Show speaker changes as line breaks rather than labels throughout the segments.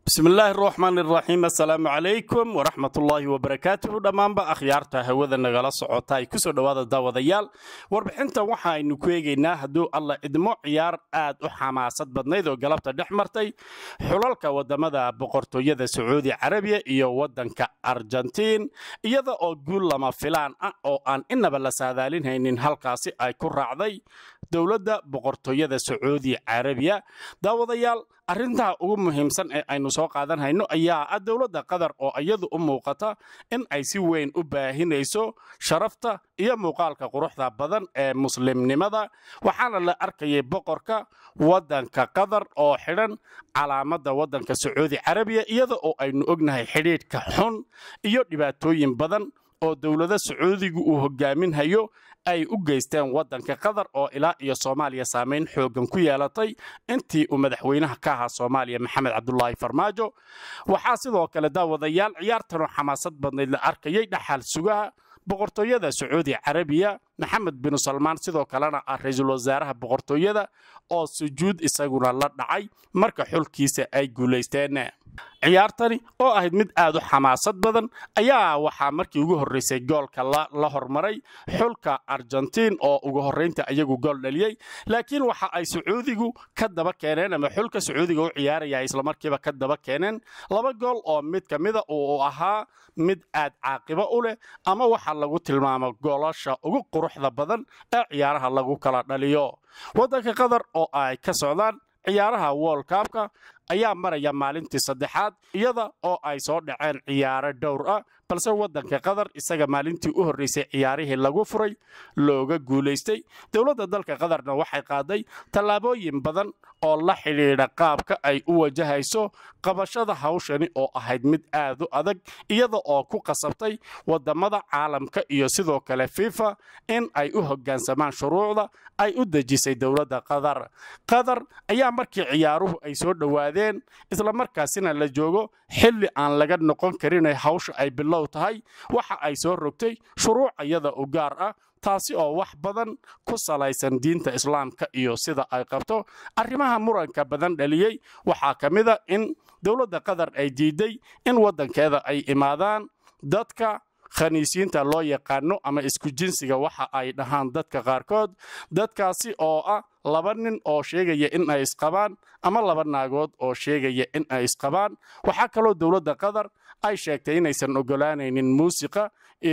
bismillaahi araxmaan iraxiim assalaamu calaykum waraxmatullaahi wabarakaatuhu dhammaanba akhyaarta hawada nagala socota ay kusoo dhowaada daawadayaal warbixintan waxaaynu ku eegaynaa hadduu alla idmo ciyaar aad u xamaasad badnayd oo galabta dhex martay xulalka wadamada boqortooyada sacuudi carabiya iyo wadanka argentiin iyada oo guul lama filaan ah oo aan inaba la saadaalinhaynin halkaasi ay ku raacday dowladda boqortooyada sacuudi carabiya daawadayaal arrintaa ugu muhiimsan ee aynu soo qaadanhayno ayaa ah dowladda qatar oo iyadu u muuqata in ay si weyn u baahinayso sharafta iyo muuqaalka quruxda badan ee muslimnimada waxaana la arkayay boqorka waddanka qatar oo xidhan calaamadda waddanka sacuudi carabiya iyada oo aynu ognahay xidhiidhka xun iyo dhibaatooyin badan oo dowlada sacuudigu uu hogaaminhayo ay u geysteen waddanka qatar oo ilaa iyo soomaaliya saamayn xoogan ku yeelatay intii uu madaxweynaha ka ahaa soomaaliya maxamed cabdulaahi farmaajo waxaa sidoo kale daawadayaal ciyaartanoo xamaasad badnayd la arkayay dhaxal sugaha boqortooyada sacuudi carabiya maxamed binu salmaan sidoo kalena ah ra-iisul wasaaraha boqortooyada oo sujuud isaguna la dhacay marka xulkiisa ay guulaysteen ciyaartani oo ahayd mid aad u xamaasad badan ayaa waxaa markii ugu horreysay goolka la hormaray xulka argentiin oo ugu horraynta iyagu gool dhaliyey laakiin waxa ay sacuudigu ka daba keeneen ama xulka sacuudiga u ciyaaraya islamarkiiba ka daba keeneen laba gool oo mid ka mida uu ahaa mid aad caaqibo u leh ama waxa lagu tilmaamo goolasha ugu quruxda badan ee ciyaaraha lagu kala dhaliyo waddanka qatar oo ay ka socdaan ciyaaraha wolkabka ayaa maraya maalintii saddexaad iyada oo ay soo dhaceen ciyaaro dhowr ah balse waddanka qatar isaga maalintii u horreysay ciyaarihii lagu furay looga guulaystay dowladda dalka qatarna waxay qaaday tallaabooyin badan oo la xidhiidha qaabka ay u wajahayso qabashada hawshani oo ahayd mid aad u adag iyada oo ku qasabtay waddammada caalamka iyo sidoo kale fifa in ay u hoggaansamaan shuruucda ay u dejisay dowladda qatar qatar ayaa markii ciyaaruhu ay soo dhowaadeen islamarkaasina la joogo xilli aan laga noqon karinay hawsha ay bilow tahay waxa ay soo rogtay shuruuc iyada u gaar ah taasi oo wax badan ku salaysan diinta islaamka iyo sida ay qabto arrimaha muranka badan dhaliyey waxaa ka mid a in dowladda qatar ay diiday in waddankeeda ay imaadaan dadka khaniisiinta loo yaqaano ama isku jinsiga waxa ay dhahaan dadka qaarkood dadkaasi oo ah laba nin oo sheegaya in ay isqabaan ama laba naagood oo sheegaya in ay isqabaan waxaa kaloo dowladda qatar ay sheegtay inaysan ogolaanaynin muusiqa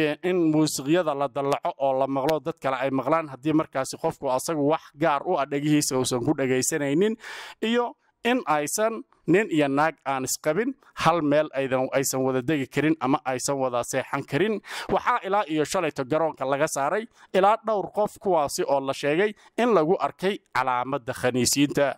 in muusiqyada la dallaco oo la maqlo dad kale ay maqlaan haddii markaasi qofku asagu wax gaar u ah dhegihiisa uusan ku dhegaysanaynin iyo in aysan nin iyo naag aan isqabin hal meel aysan wada degi karin ama aysan wada seexan karin waxaa ilaa iyo shalayto garoonka laga saaray ilaa dhowr qof kuwaasi oo la sheegay in lagu arkay calaamadda khaniisiinta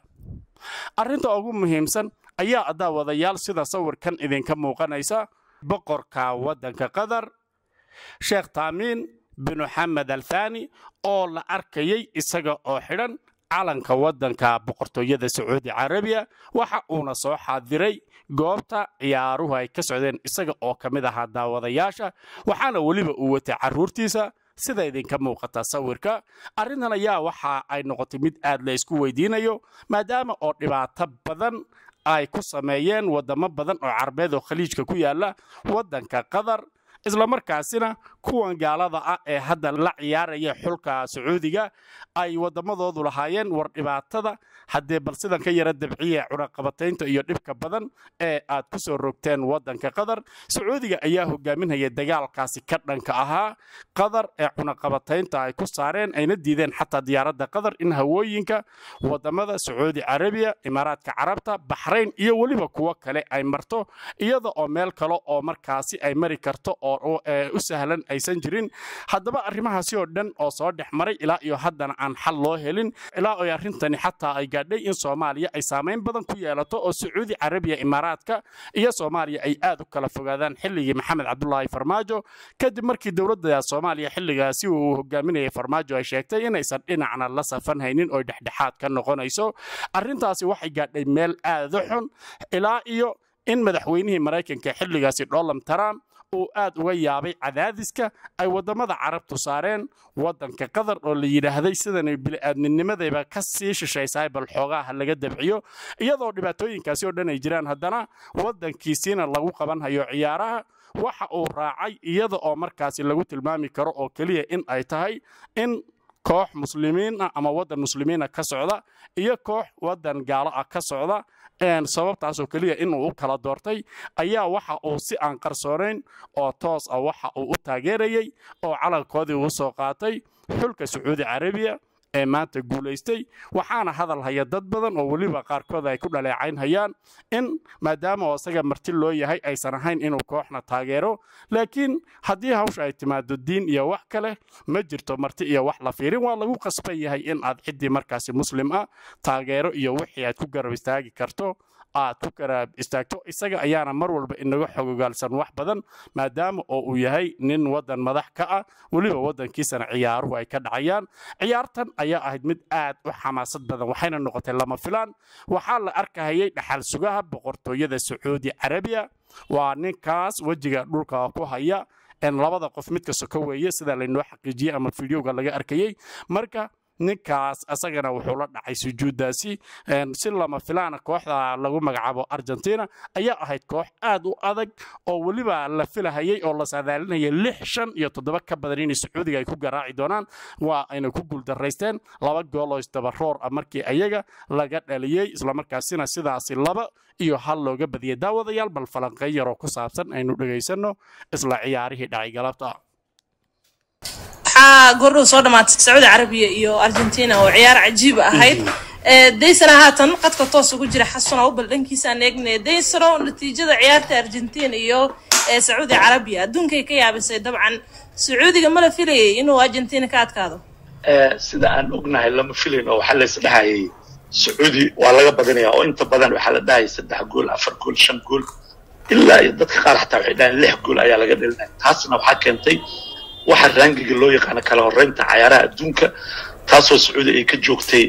arrinta ugu muhiimsan ayaa daawadayaal sida sawirkan idinka muuqanaysa boqorka waddanka qatar sheekh taamiin binu xamed althani oo la arkayay isaga oo xidhan calanka waddanka boqortooyada sacuudi carabiya waxa uuna soo xaadiray goobta ciyaaruhu ay ka socdeen isaga oo ka mid ahaa daawadayaasha waxaana weliba uu watay carruurtiisa sida idinka muuqata sawirka arrintan ayaa waxa ay noqotay mid aad la isku weydiinayo maadaama oo dhibaato badan ay ku sameeyeen waddamo badan oo carabeed oo khaliijka ku yaala waddanka qatar islamarkaasina kuwan gaalada ah ee hadda la ciyaaraya xulka sacuudiga ay waddamadoodu lahaayeen war dhibaatada haddee bal sidan ka yara dabciya cunaqabataynta iyo dhibka badan ee aad ku soo rogteen waddanka qatar sacuudiga ayaa hogaaminhaya dagaalkaasi ka dhanka ahaa qatar ee cunaqabataynta ay ku saareen ayna diideen xataa diyaaradda qatar in hawooyinka waddamada sacuudi carabiya imaaraadka carabta baxrayn iyo weliba kuwo kale ay marto iyada oo meel kale oo markaasi ay mari karto oo u sahlan aysan jirin haddaba arrimahaasi oo dhan oo soo dhex maray ilaa iyo haddana aan xal loo helin ilaa oy arrintani xataa ay gaadhay in soomaaliya ay saamayn badan ku yeelato oo sacuudi carabiya imaaraadka iyo soomaaliya ay aad u kala fogaadaan xilligii maxamed cabdulaahi farmaajo kadib markii dowladda soomaaliya xilligaasi uu hogaaminayay farmaajo ay sheegtay inaysan dhinacna la safan haynin oo dhexdhexaad ka noqonayso arrintaasi waxay gaadhay meel aad u xun ilaa iyo in madaxweynihii maraykanka xilligaasi donald trump uu aad uga yaabay cadaadiska ay waddamada carabtu saareen waddanka qatar oo la yidhaahday sidanay bili-aadminimadayba ka sii shishaysahay bal xoogaaha laga dabciyo iyadoo dhibaatooyinkaasi oo dhan ay jiraan haddana waddankiisiina lagu qabanhayo ciyaaraha waxa uu raacay iyada oo markaasi lagu tilmaami karo oo keliya in ay tahay in koox muslimiin ah ama waddan muslimiina ka socda iyo koox waddan gaalo ah ka socda sababtaasoo keliya inuu u kala doortay ayaa waxa uu si aan qarsoonayn oo toos ah waxa uu u taageerayey oo calankoodii uu soo qaatay xulka sacuudi carabiya ee maanta guulaystay waxaana hadal haya dad badan oo weliba qaarkood ay ku dhaleecaynhayaan in maadaama oo isaga marti loo yahay aysan ahayn inuu kooxna taageero laakiin haddii hawsha ay timaado diin iyo wax kale ma jirto marti iyo wax la fiirin waa lagu qasban yahay in aad ciddii markaasi muslim ah taageero iyo wixii aad ku garab istaagi karto aad ku garab istaagto isaga ayaana mar walba inaga xogogaalsan wax badan maadaama oo uu yahay nin waddan madax ka ah weliba waddankiisana ciyaaruhu ay ka dhacayaan ciyaartan ayaa ahayd mid aad u xamaasad badan waxayna noqotay lama filaan waxaa la arkahayay dhaxal sugaha boqortooyada sacuudi carabiya waa ninkaas wejiga dhulka ku haya labada qof midka soko weeye sida laynoo xaqiijiyey ama fideoga laga arkayey marka ninkaas asagana wuxuu la dhacay sujuuddaasi si lama filaana kooxda lagu magacaabo argentina ayaa ahayd koox aad u adag oo weliba la filahayay oo la saadaalinayay lix shan iyo toddoba ka badan inay sacuudiga ay ku garaaci doonaan waa ayna ku guuldaraysteen laba gool oo isdabaroor ah markii ayaga laga dhaliyey islamarkaasina sidaasi laba iyo hal looga badiyay daawadayaal bal falanqey yaroo ku saabsan aynu dhegaysanno isla ciyaarihii dhacay galabta
waxaa goordhow soo dhamaatay sacuudi carabiya iyo argentina oo ciyaar cajiiba ahayd daysana haatan qadka toos ugu jira xasuna ubal dhankiisaan eegnay daysano natiijada ciyaarta argentina iyo sacuudi carabiya adduunkay ka yaabisay dabcan sacuudiga ma la filayay inuu argentina ka adkaado
sida aan ognahay lama filayn oo waxaa lays dhahayay sacuudi waa laga badinaya oo inta badan waxaa la dhahayay saddex gool afar gool shan gool ilaa iyo dadka qaar xataa waxay dhahayeen lix gool ayaa laga dhelinaya taasna waxaa keentay waxa raangiga loo yaqaano kala horreynta cayaaraha adduunka taasoo sacuudi ay ka joogtay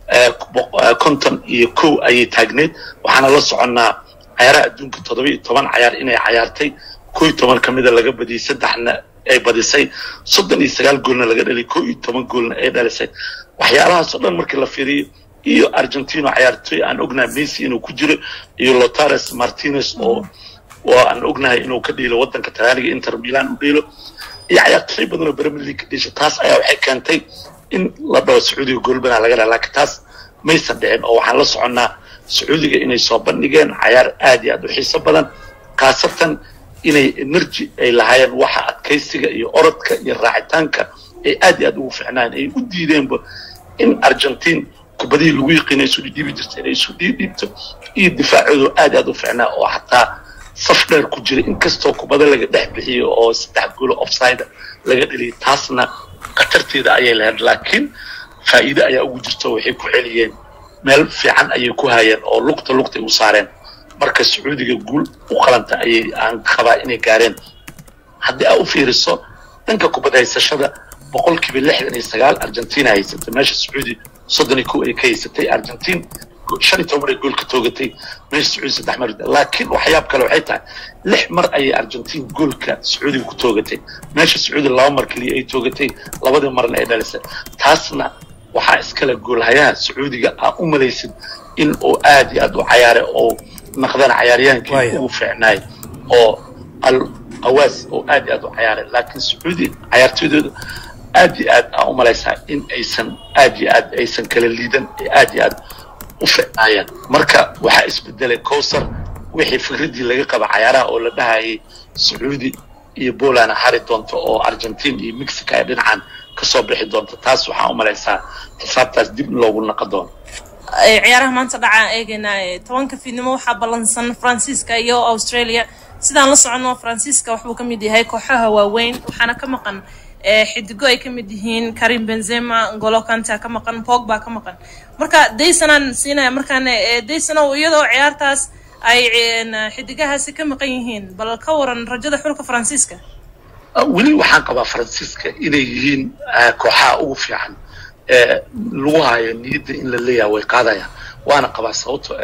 konton iyo kow ayay taagneed waxaana la soconnaa cayaaraha adduunka toddoba iyo toban cayaar inay cayaartay koo iyo toban ka mida laga badiyey saddexna ay badisay soddon iyo sagaal goolna laga dhaliyay koo iyo toban goolna ay dhalisay waxyaalahaasoo dhan markii la fiiriyo iyo argentino cayaartoy aan ognahay messi inuu ku jiro iyo lotares martinez oo oo aan ognahay inuu ka dhiilo waddanka talaaniga inter milan u dhiilo iyo cayaartooy badan oo premier league ka dhiisha taas ayaa waxay keentay in la dhaho sacuudiga goolbanaa laga dhaha laakiin taas maysan dhicin oo waxaan la soconnaa sacuudiga inay soo bandhigeen cayaar aad iyo aad u xiiso badan khaasatan inay energy ay lahaayeen waxa adkaysiga iyo orodka iyo raacitaanka ay aad iyo aad ugu ficnaan ay u diideenba in argentine kubadihii lagu yiqiina isu dhidhiibi jirta inay isu dhiidhiibto iyo difaacoodu aad iyo aad u ficnaa oo xataa saf dheer ku jira inkastoo kubada laga dhex bixiyo oo saddex goolo offside laga dheliyay taasna khatarteeda ayay lahayd laakiin faa'iide ayaa ugu jirto waxay ku celiyeen meel fiican ayay ku hayeen oo lugta lugtay u saareen marka sacuudiga guul u qalanta ayay aan qabaa inay gaareen haddii aa u fiiriso dhanka kubad haysashada boqolkiiba lixdan iyo sagaal argentina haysatay meesha sacuudi soddon iyo kow ay ka haysatay argentine shan iyo toban ay gool ka toogatay meesha sacuudi saddex mar laakiin waxyaab kale waxay tahay lix mar ayay argentine goolka sacuudiga ku toogatay meesha sacuudi laba mar keliya ay toogatay labadii marna ay dhalisay taasna waxaa iskale goolhayaha sacuudiga aa u malaysid in uu aad iyo aad u cayaare oo naqdana cayaaryaankii ugu fiicnaay oo al qawaas oo aad iyo aad u cayaaray laakiin sacuudi cayaartooydooda aad iyo aad aa u malaysaa in aysan aad iyo aad aysan kala liidan ee aad iyo aad u ficnaayeen marka waxaa isbedelay cowsar wixii fikraddii laga qaba cayaaraha oo la dhahayay sacuudi iyo poland hari doonto oo argentine iyo mexico ay dhinacan kasoo bixi doonto taas waxaa u malaysaa xisaabtaas dib in loogu naqa doono
ciyaaraha maanta dhacaan eegaynaa tobanka fiidnimo waxaa ballansan faransiiska iyo australia sidaan la soconno faransiiska waxbuu ka mid yahay kooxaha waaweyn waxaana ka maqan xidigo ay ka mid yihiin karim benzema ngolo kanta ka maqan pogba ka maqan marka daysanaan siinaya markaan daysano iyadoo ciyaartaas ay xidigahaasi ka maqan yihiin bal ka waran rajada xulka faransiiska
weli waxaan qabaa faransiiska inay yihiin kooxaha ugu fiican lagu hayo niyadda in la leeyaha way qaadayaan waana qabaa sababto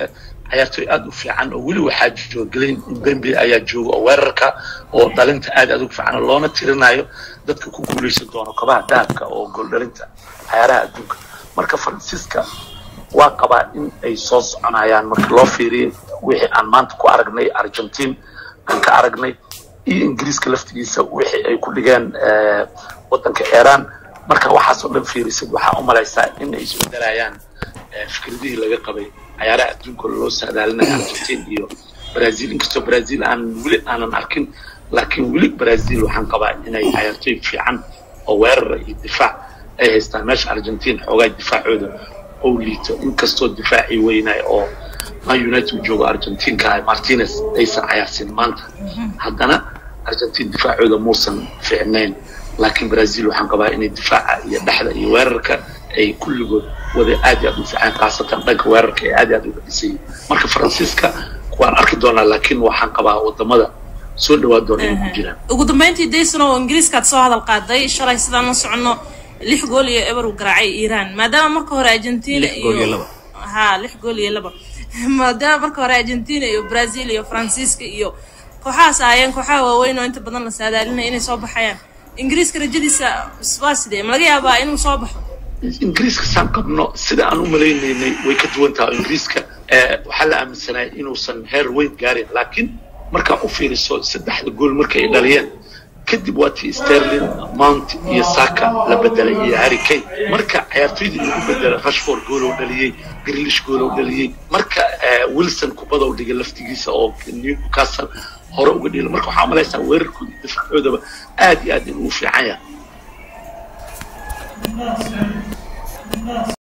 ciyaartoy aad u fiican oo weli waxaa jooga glen bembe ayaa jooga oo weerarka oo dhalinta aad aad ugu fiican oo loona tirinayo dadka ku guuleysan doono kabaha dahabka oo gooldhalinta cayaaraha adduunka marka faransiiska waa qabaa in ay soo soconayaan marka loo fiiriyay wixii aan maanta ku aragnay argentine aan ka aragnay iyo ingiriiska laftigiisa wixii ay ku dhigeen waddanka iran marka waxaas oo dhan fiirisid waxaa u malaysaa in ay isbedelayaan fikradihii laga qabay cayaaraha adduunka loo saadaalinayo argentine iyo brazil inkastoo brazil aan weli aanan arkin laakiin weli brazil waxaan qabaa inay cayaartoy fiican oo weerara iyo difaac ay haystaan meesha argentine xoogaa difaacooda ou liito inkastoo difaacii weynaay oo man united uu joogo argentinka martinez aysan cayaarsin maanta haddana argentine difaacooda muusan fiicnayn laakiin brazil waxaan qabaa inay difaaca iyo dhexda iyo weerarka ay kulligood wada aad iyo aad u fiicaan khaasatan dhanka weerarka ay aad iyo aad uga dhisayeen marka faransiiska waan arki doonaa laakiin waxaan qabaa wadamada soo dhawaa doona inay ku jiraan
ugu dambeyntii dayson oo ingiriiskaad soo hadal qaaday shalay sidaan la soconno lix gool iyo eber uu garaacay iiraan maadaama marka hore argentina iyo ha lix gool iyo laba maadaama marka hore argentina iyo brazil iyo faransiiska iyo kooxahaas ahaayeen kooxaha waaweyn oo inta badan la saadaalinaya inay soo baxayaan ingiriiska rajadiisa waa sidee ma laga yaabaa inuu soo baxo
ingiriiska saan qabno sida aan u malaynaynay way ka duwan tahay ingiriiska waxaa la aaminsanaya inuusan heer weyn gaarin laakiin markaa u fiiriso saddexda gool markay dhaliyeen kadib waa tii sterling mount iyo saka la bedelay iyo harry kane marka ciyaartoydii lagu bedelay rashford goolow dhaliyey grilish goolow dhaliyey marka wilson kubadow dhigay laftigiisa oo newcastle hore uga dhila marka waxaa malaysaa weerarkooda iyo difaacoodaba aad iyo aad inuu fiican yahay